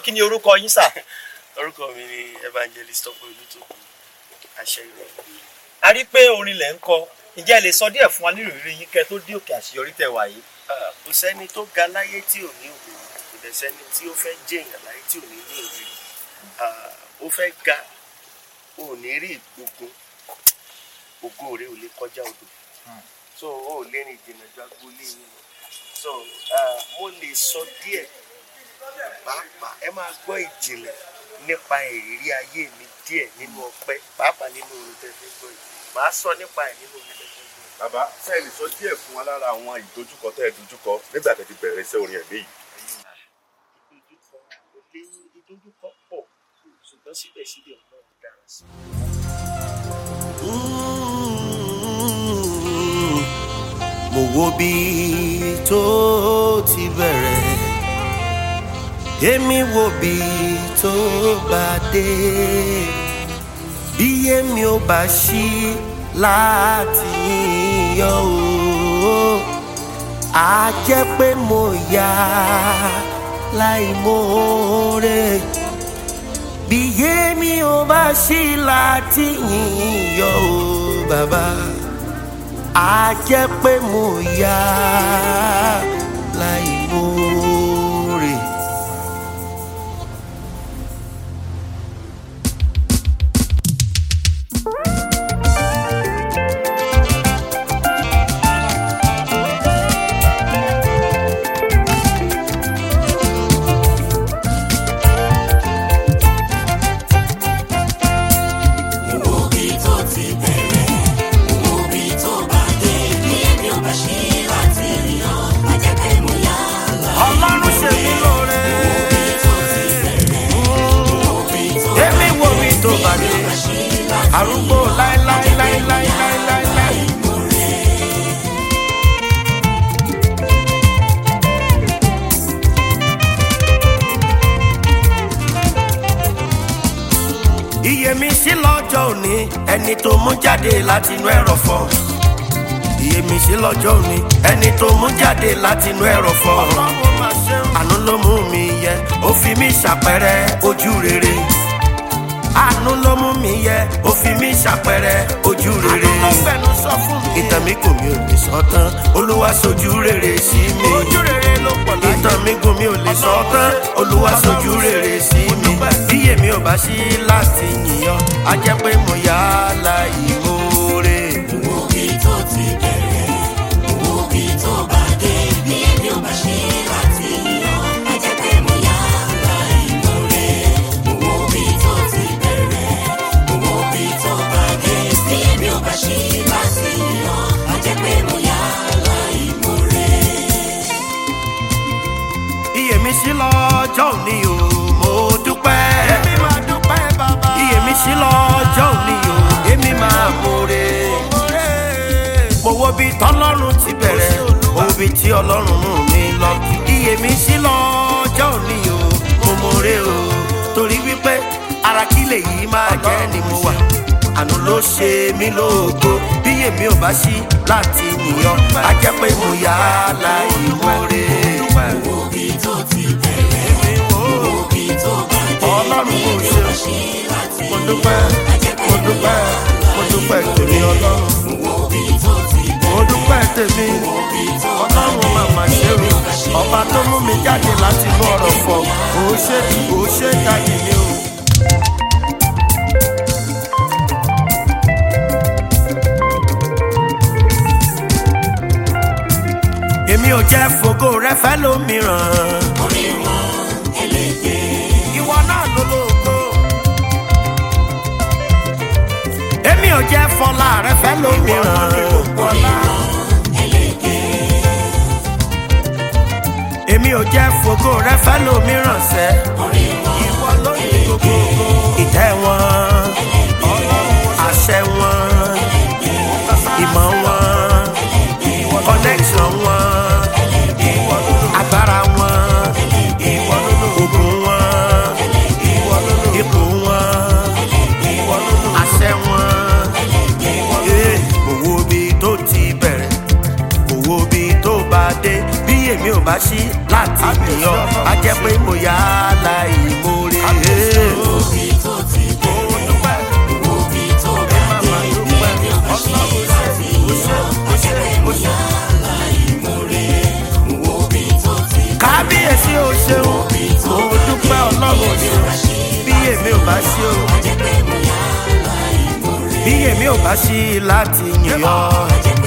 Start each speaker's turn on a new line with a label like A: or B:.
A: kí ni orúkọ yín sà.
B: orúkọ mi ni evangelist ọpọ olùtòkù àṣẹ ìrọ̀lẹ́.
A: a rí pé orin lẹ̀ ń kọ ǹjẹ́ ẹ lè sọ díẹ̀ fún wa nínú ìrírí yín kẹ́ tó dé òkè àṣeyọrí tẹ̀ wá yìí.
B: Ah, kò sẹ́ni tó ga láyé tí ò ní òwe kò dẹ̀ sẹ́ni tí ó fẹ́ jẹ̀yàn láyé tí ò ní ní òwe Ah, ó fẹ́ ga ò ní rí ìgbógun ògo rẹ ò lè kọjá odò so ó ò lè rìn ìdènà ju agboolé yín lọ so ah, mo lè sọ díẹ̀ pàápàá ẹ máa gbọ́ ìjìnlẹ̀ nípa ìrírí ayé mi díẹ̀ nínú ọpẹ́ pàápàá nínú orin tẹ́fẹ́ gbọ́ yìí màá sọ nípa ẹ̀ nínú orin tẹ́fẹ́ gbọ́ yìí.
C: bàbá sẹ́yìn lè sọ díẹ̀ fún wa lára àwọn ìdojúkọ tẹ́ ẹ dojúkọ nígbà tẹ́ ti bẹ̀rẹ̀ iṣẹ́ orin ẹ̀mí yìí.
B: ìdojúkọ kò lè ìdojúkọ pọ̀ ṣùgbọ́n síbẹ̀síbẹ̀ ọlọ́run dára sí
D: mo wo bí tó ti bẹ̀rẹ̀ èmi wo bí tó bá dé bí èmi ò bá ṣí láti yọ o á jẹ́ pé mo yá láì mọ̀ọ́rẹ́ bí èmi ò bá ṣí láti yọ o bàbá a jẹ́ pé mo yá láì mórè. ọlọ́run ṣe mí lóore. èmi wo mi tó bá dé arúgbó láéláéláéláéláéláé. iyèmísí lọ́jọ́ òní ẹni tó mú jáde láti inú ẹ̀rọ̀fọ̀ iyèmísí lọ́jọ́ òní ẹni tó mú jáde láti inú ẹ̀rọ̀fọ̀ àánú ló mú mi yẹ ó fi mí ṣàpẹrẹ ojú rere àánú ló mú mi yẹ ó fi mí ṣàpẹrẹ ojú rere ìtàn mi kò mi ò lè sọ tán olúwa sojú rere sí mi ìtàn mi kò mi ò lè sọ tán olúwa sojú rere sí mi bí èmi ò bá sí láti yìnyàn á jẹ́ pé mo yá láì mórè. iyèmísí lọ́jọ́ òní o mo dúpẹ́. èmi máa dúpẹ́ bàbá. iyèmísí lọ́jọ́ òní o èmi máa mórè. mo wo bí tọ́lọ́run ti bẹ̀rẹ̀ mo wo bí tí ọlọ́run mú mi lọ. iyèmísí lọ́jọ́ òní o mo mórè o torí wípé ara kí lèyí máa jẹ́ ni mo wà àánú ló ṣe mí lógo bí èmi ò bá sí láti yìnyàn á jẹ́ pé mo yá láì mórè. ọlọ́run kò ṣe mo dúpẹ́ mo dúpẹ́ mo dúpẹ́ tèmi ọlọ́run mo dúpẹ́ tèmi ọlọ́run màmá ṣe o ọba tó mú mi jáde láti inú ọ̀rọ̀ fọ̀ kò ṣe kò ṣe jáde mi o. èmi ò jẹ́ fògo rẹ fẹ́ lómìíràn. ìwọ náà ló lóko. èmi ò jẹ́ fọlá rẹ fẹ́ lómìíràn. èmi ò jẹ́ fògo rẹ fẹ́ lómìíràn sẹ́. ìwọ ló ní gbogbo ìtẹ́ wọn àṣẹ wọn ìmọ̀ wọn connection wọn agbára wọn ogun wọn ipò wọn àṣẹ wọn Eh, owó bí tó ti bẹ̀rẹ̀ owó bí tó bá dé bí èmi ò bá ṣí láti yàn á jẹ́ pé mo yá bí èmi ò bá sí láti yìn ọ́.
E: ẹ jẹ́